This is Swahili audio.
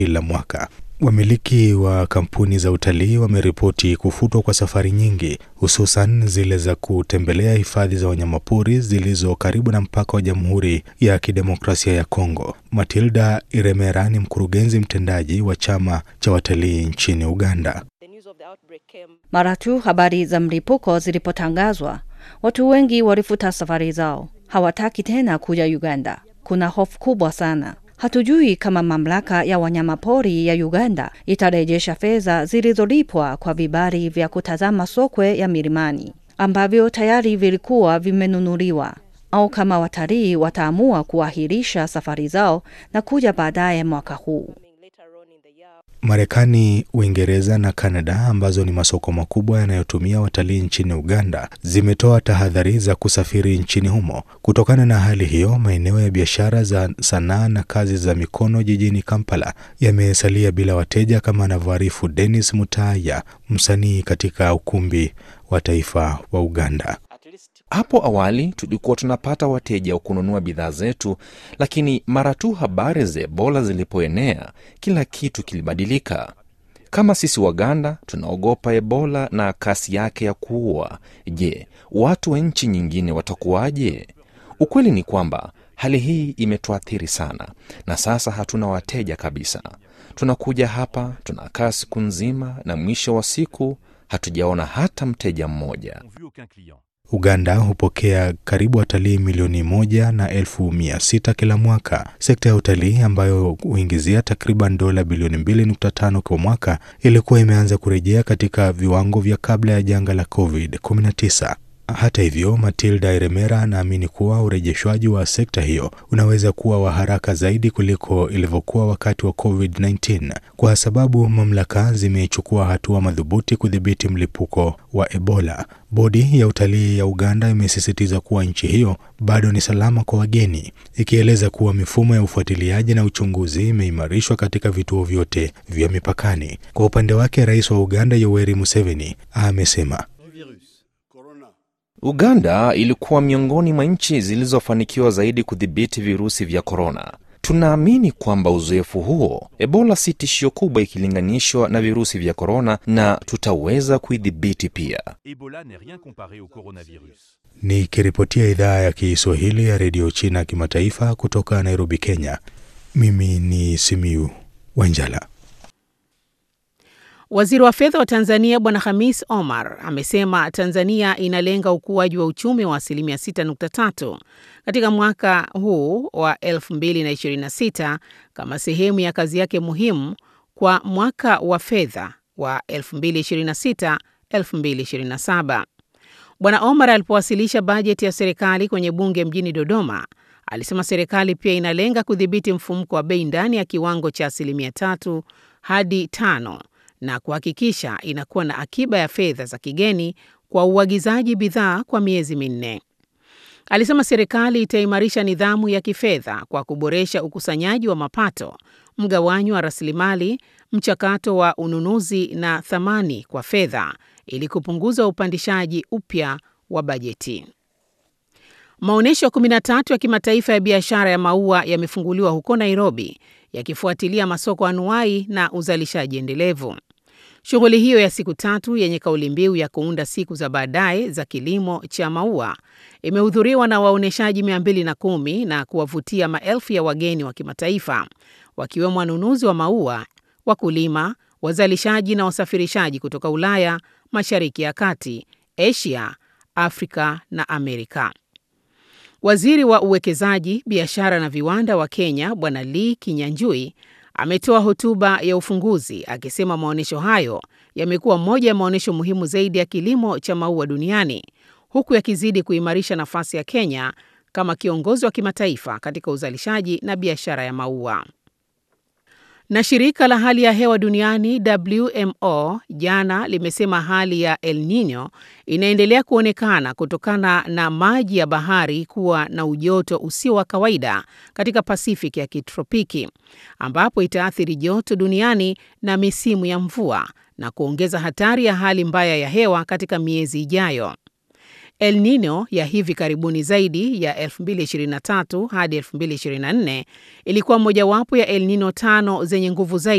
kila mwaka. Wamiliki wa kampuni za utalii wameripoti kufutwa kwa safari nyingi, hususan zile za kutembelea hifadhi za wanyamapori zilizo karibu na mpaka wa Jamhuri ya Kidemokrasia ya Kongo. Matilda Iremera ni mkurugenzi mtendaji wa chama cha watalii nchini Uganda. Mara tu habari za mlipuko zilipotangazwa, watu wengi walifuta safari zao, hawataki tena kuja Uganda. Kuna hofu kubwa sana. Hatujui kama mamlaka ya wanyamapori ya Uganda itarejesha fedha zilizolipwa kwa vibali vya kutazama sokwe ya milimani ambavyo tayari vilikuwa vimenunuliwa, au kama watalii wataamua kuahirisha safari zao na kuja baadaye mwaka huu. Marekani, Uingereza na Kanada ambazo ni masoko makubwa yanayotumia watalii nchini Uganda zimetoa tahadhari za kusafiri nchini humo. Kutokana na hali hiyo, maeneo ya biashara za sanaa na kazi za mikono jijini Kampala yamesalia bila wateja, kama anavyoarifu Dennis Mutaya, msanii katika ukumbi wa taifa wa Uganda. Hapo awali tulikuwa tunapata wateja wa kununua bidhaa zetu, lakini mara tu habari za Ebola zilipoenea, kila kitu kilibadilika. Kama sisi Waganda tunaogopa Ebola na kasi yake ya kuua, je, watu wa nchi nyingine watakuwaje? Ukweli ni kwamba hali hii imetuathiri sana, na sasa hatuna wateja kabisa. Tunakuja hapa, tunakaa siku nzima, na mwisho wa siku hatujaona hata mteja mmoja. Uganda hupokea karibu watalii milioni moja na elfu mia sita kila mwaka. Sekta ya utalii ambayo huingizia takriban dola bilioni 2.5 kwa mwaka ilikuwa imeanza kurejea katika viwango vya kabla ya janga la COVID-19. Hata hivyo, Matilda Iremera anaamini kuwa urejeshwaji wa sekta hiyo unaweza kuwa wa haraka zaidi kuliko ilivyokuwa wakati wa COVID-19 kwa sababu mamlaka zimechukua hatua madhubuti kudhibiti mlipuko wa Ebola. Bodi ya utalii ya Uganda imesisitiza kuwa nchi hiyo bado ni salama kwa wageni, ikieleza kuwa mifumo ya ufuatiliaji na uchunguzi imeimarishwa katika vituo vyote vya mipakani. Kwa upande wake, rais wa Uganda Yoweri Museveni amesema Uganda ilikuwa miongoni mwa nchi zilizofanikiwa zaidi kudhibiti virusi vya korona. Tunaamini kwamba uzoefu huo, Ebola si tishio kubwa ikilinganishwa na virusi vya korona, na tutaweza kuidhibiti pia. Nikiripotia idhaa ya Kiswahili ya redio China kimataifa kutoka Nairobi, Kenya, mimi ni Simiu Wanjala. Waziri wa fedha wa Tanzania Bwana Hamis Omar amesema Tanzania inalenga ukuaji wa uchumi wa asilimia 6.3 katika mwaka huu wa 2026 kama sehemu ya kazi yake muhimu kwa mwaka wa fedha wa 2026-2027. Bwana Omar alipowasilisha bajeti ya serikali kwenye bunge mjini Dodoma, alisema serikali pia inalenga kudhibiti mfumuko wa bei ndani ya kiwango cha asilimia tatu hadi tano na kuhakikisha inakuwa na akiba ya fedha za kigeni kwa uagizaji bidhaa kwa miezi minne. Alisema serikali itaimarisha nidhamu ya kifedha kwa kuboresha ukusanyaji wa mapato, mgawanyo wa rasilimali, mchakato wa ununuzi na thamani kwa fedha ili kupunguza upandishaji upya wa bajeti. Maonyesho 13 ya kimataifa ya biashara ya maua yamefunguliwa huko Nairobi yakifuatilia masoko anuai na uzalishaji endelevu. Shughuli hiyo ya siku tatu yenye kauli mbiu ya kuunda siku za baadaye za kilimo cha maua imehudhuriwa na waonyeshaji 210 na kuwavutia maelfu ya wageni wa kimataifa wakiwemo wanunuzi wa maua, wakulima, wazalishaji na wasafirishaji kutoka Ulaya, Mashariki ya Kati, Asia, Afrika na Amerika. Waziri wa uwekezaji, biashara na viwanda wa Kenya Bwana Lee Kinyanjui ametoa hotuba ya ufunguzi akisema maonyesho hayo yamekuwa moja ya maonyesho muhimu zaidi ya kilimo cha maua duniani huku yakizidi kuimarisha nafasi ya Kenya kama kiongozi wa kimataifa katika uzalishaji na biashara ya maua. Na shirika la hali ya hewa duniani WMO jana limesema hali ya El Nino inaendelea kuonekana kutokana na maji ya bahari kuwa na ujoto usio wa kawaida katika Pasifiki ya kitropiki, ambapo itaathiri joto duniani na misimu ya mvua na kuongeza hatari ya hali mbaya ya hewa katika miezi ijayo. El Nino ya hivi karibuni zaidi ya 2023 hadi 2024 ilikuwa mojawapo ya El Nino tano zenye nguvu zaidi